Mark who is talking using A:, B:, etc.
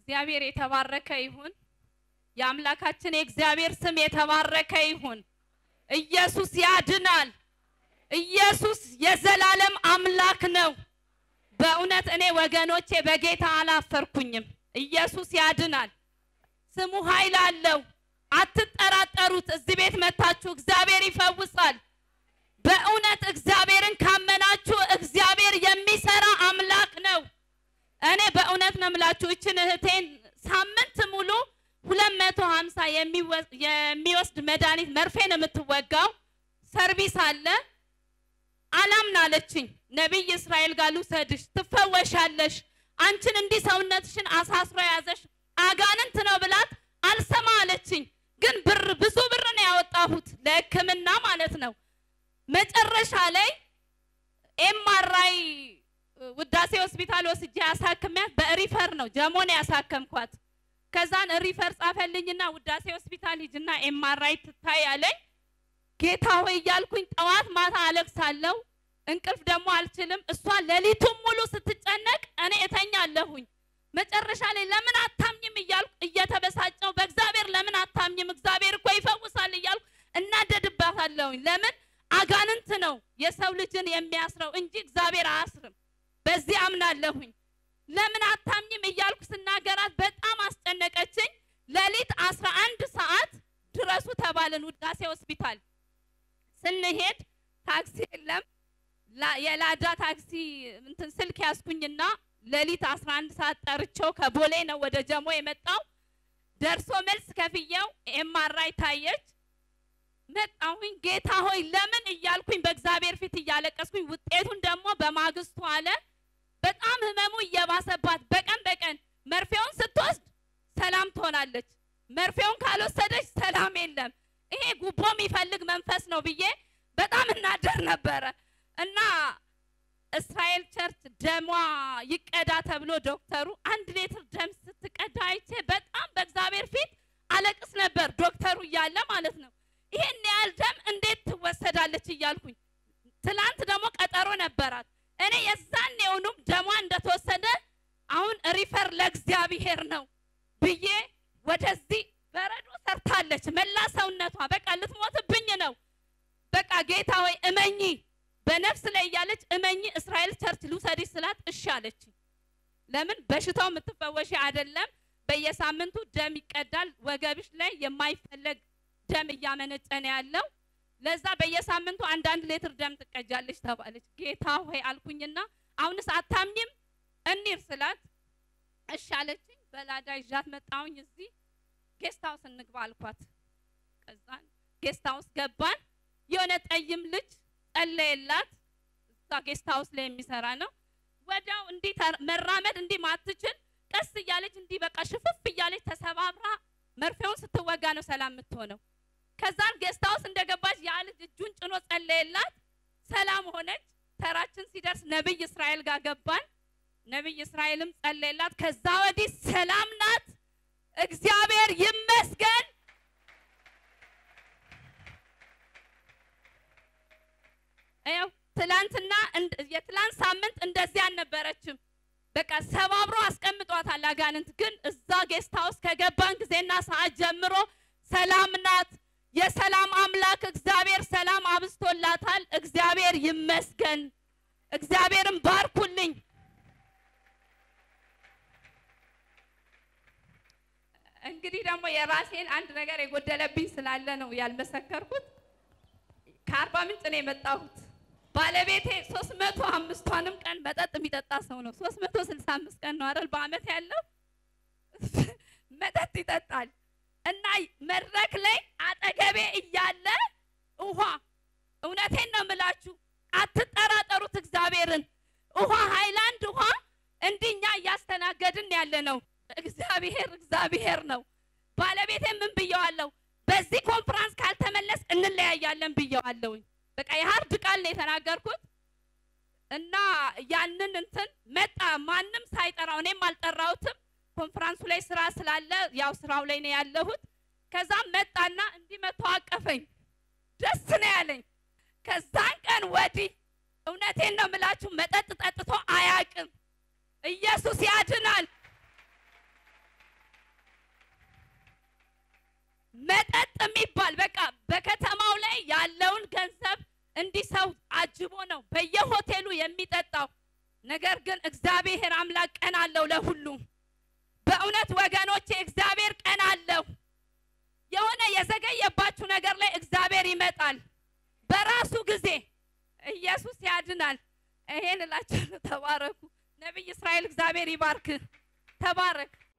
A: እግዚአብሔር የተባረከ ይሁን። የአምላካችን የእግዚአብሔር ስም የተባረከ ይሁን። ኢየሱስ ያድናል። ኢየሱስ የዘላለም አምላክ ነው። በእውነት እኔ ወገኖቼ በጌታ አላፈርኩኝም። ኢየሱስ ያድናል። ስሙ ኃይል አለው። አትጠራጠሩት። እዚህ ቤት መታችሁ እግዚአብሔር ይፈውሳል። በእውነት እግዚአብሔርን ካመናችሁ እግዚአብሔር የሚሰራ አምላክ ነው። እኔ በእውነት ነው የምላችሁ እችን እህቴን ሳምንት ሙሉ ሁለት መቶ ሀምሳ የሚወስድ መድኃኒት መርፌ ነው የምትወጋው። ሰርቪስ አለ አላምን አለችኝ። ነቢይ እስራኤል ጋር ልውሰድሽ ትፈወሻለሽ። አንቺን እንዲህ ሰውነትሽን አሳስሮ የያዘሽ አጋንንት ነው ብላት አልሰማ አለችኝ። ግን ብር ብዙ ብር ነው ያወጣሁት ለሕክምና ማለት ነው። መጨረሻ ላይ ኤምአርአይ ውዳሴ ሆስፒታል ወስጄ ያሳክሚያት በሪፈር ነው ጀሞን ያሳከምኳት። ከዛን ሪፈር ጻፈልኝና ውዳሴ ሆስፒታል ሂጅና ኤምአርአይ ትታይ አለኝ። ጌታ ሆይ እያልኩኝ ጠዋት ማታ አለቅሳለሁ። እንቅልፍ ደግሞ አልችልም። እሷ ሌሊቱን ሙሉ ስትጨነቅ እኔ እተኛለሁኝ። መጨረሻ ላይ ለምን አታምኝም እያልኩ እየተበሳጨው በእግዚአብሔር ለምን አታምኝም? እግዚአብሔር እኮ ይፈውሳል እያልኩ እናደድባታለሁኝ። ለምን አጋንንት ነው የሰው ልጅን የሚያስረው እንጂ እግዚአብሔር አያስርም። በዚህ አምናለሁኝ። ለምን አታምኝም እያልኩ ስናገራት በጣም አስጨነቀችኝ። ሌሊት አስራ አንድ ሰዓት ድረሱ ተባልን ውዳሴ ሆስፒታል ስንሄድ ታክሲ የለም። የላዳ ታክሲ እንትን ስልክ ያዝኩኝና ሌሊት 11 ሰዓት ጠርቼው ከቦሌ ነው ወደ ጀሞ የመጣው። ደርሶ መልስ ከፍየው ኤምአርአይ ታየች። መጣሁኝ። ጌታ ሆይ ለምን እያልኩኝ በእግዚአብሔር ፊት እያለቀስኩኝ፣ ውጤቱን ደግሞ በማግስቱ አለ። በጣም ህመሙ እየባሰባት በቀን በቀን መርፌውን ስትወስድ ሰላም ትሆናለች፣ መርፌውን ካልወሰደች ሰላም የለም። ይሄ ጉቦ የሚፈልግ መንፈስ ነው ብዬ በጣም እናደር ነበረ እና እስራኤል ቸርች ደሟ ይቀዳ ተብሎ ዶክተሩ አንድ ሌትር ደም ስትቀዳ አይቼ በጣም በእግዚአብሔር ፊት አለቅስ ነበር። ዶክተሩ እያለ ማለት ነው። ይሄን ያህል ደም እንዴት ትወሰዳለች እያልኩኝ ትላንት ደግሞ ቀጠሮ ነበራት። እኔ የዛን የሆኑም ደሟ እንደተወሰደ አሁን ሪፈር ለእግዚአብሔር ነው ብዬ ወደዚህ በረዶ ሰርታለች። መላ ሰውነቷ በቃ ልትሞትብኝ ነው። በቃ ጌታ ሆይ እመኚ በነፍስ ላይ እያለች እመኚ እስራኤል ቸርች ልውሰድሽ ስላት እሺ አለች። ለምን በሽታው የምትፈወሽ አይደለም። በየሳምንቱ ደም ይቀዳል። ወገብሽ ላይ የማይፈለግ ደም እያመነጨ ነው ያለው። ለዛ በየሳምንቱ አንዳንድ ሌትር ደም ትቀጃለች ተባለች። ጌታ ሆይ አልኩኝና አሁንስ አታምኝም እኒር ስላት እሺ አለችኝ። በላዳ ይዣት መጣሁኝ። እዚህ ጌስት ሃውስ እንግባ አልኳት። ከዛን ጌስት ሃውስ ገባን። የሆነ ጠይም ልጅ ጸለየላት። እዛ ጌስት ሃውስ ላይ የሚሰራ ነው። ወዲያው እንዲህ መራመድ እንዲህ ማትችል ቀስ እያለች እንዲህ በቃ ሽፍፍ እያለች ተሰባብራ መርፌውን ስትወጋ ነው ሰላም የምትሆነው። ከዛን ጌስት ሃውስ እንደገባች ያ ልጅ እጁን ጭኖ ጸለየላት፣ ሰላም ሆነች። ተራችን ሲደርስ ነብይ እስራኤል ጋር ገባን። ነብይ እስራኤልም ጸለየላት። ከዛ ወዲህ ሰላም ናት። እግዚአብሔር ይመስገን። ያው ትላንትና የትላንት ሳምንት እንደዚህ አልነበረችም። በቃ ሰባብሮ አስቀምጧታል አጋንንት። ግን እዛ ጌስት ሃውስ ከገባን ጊዜና ሰዓት ጀምሮ ሰላም ናት። የሰላም አምላክ እግዚአብሔር ሰላም አብስቶላታል። እግዚአብሔር ይመስገን። እግዚአብሔርን ባርኩልኝ። እንግዲህ ደግሞ የራሴን አንድ ነገር የጎደለብኝ ስላለ ነው ያልመሰከርኩት። ከአርባ ምንጭ ነው የመጣሁት። ባለቤቴ ሶስት መቶ አምስቷንም ቀን መጠጥ የሚጠጣ ሰው ነው። ሶስት መቶ ስልሳ አምስት ቀን ነው አይደል በአመት ያለው መጠጥ ይጠጣል። እና መድረክ ላይ አጠገቤ እያለ ውሃ፣ እውነቴን ነው የምላችሁ፣ አትጠራጠሩት እግዚአብሔርን። ውሃ ሃይላንድ ውሃ እንዲኛ እያስተናገድን ያለ ነው። እግዚአብሔር እግዚአብሔር ነው። ባለቤቴ ምን ብየዋለሁ? በዚህ ኮንፈረንስ ካልተመለስ እንለያያለን ብየዋለሁኝ። በቃ የሀርድ ቃል ነው የተናገርኩት እና ያንን እንትን መጣ። ማንም ሳይጠራው እኔም አልጠራሁትም። ኮንፈረንሱ ላይ ስራ ስላለ ያው ስራው ላይ ነው ያለሁት። ከዛም መጣና እንዲህ መቶ አቀፈኝ። ደስ ነው ያለኝ። ከዛን ቀን ወዲህ እውነቴን ነው የምላችሁ መጠጥ ጠጥቶ አያቅም። ኢየሱስ ያድናል። የሚባል በቃ በከተማው ላይ ያለውን ገንዘብ እንዲህ ሰው አጅቦ ነው በየሆቴሉ የሚጠጣው። ነገር ግን እግዚአብሔር አምላክ ቀን አለው ለሁሉም። በእውነት ወገኖቼ እግዚአብሔር ቀን አለው። የሆነ የዘገየባችሁ ነገር ላይ እግዚአብሔር ይመጣል በራሱ ጊዜ። ኢየሱስ ያድናል። ይሄን እላችኋለሁ። ተባረኩ። ነቢይ እስራኤል እግዚአብሔር ይባርክ። ተባረክ።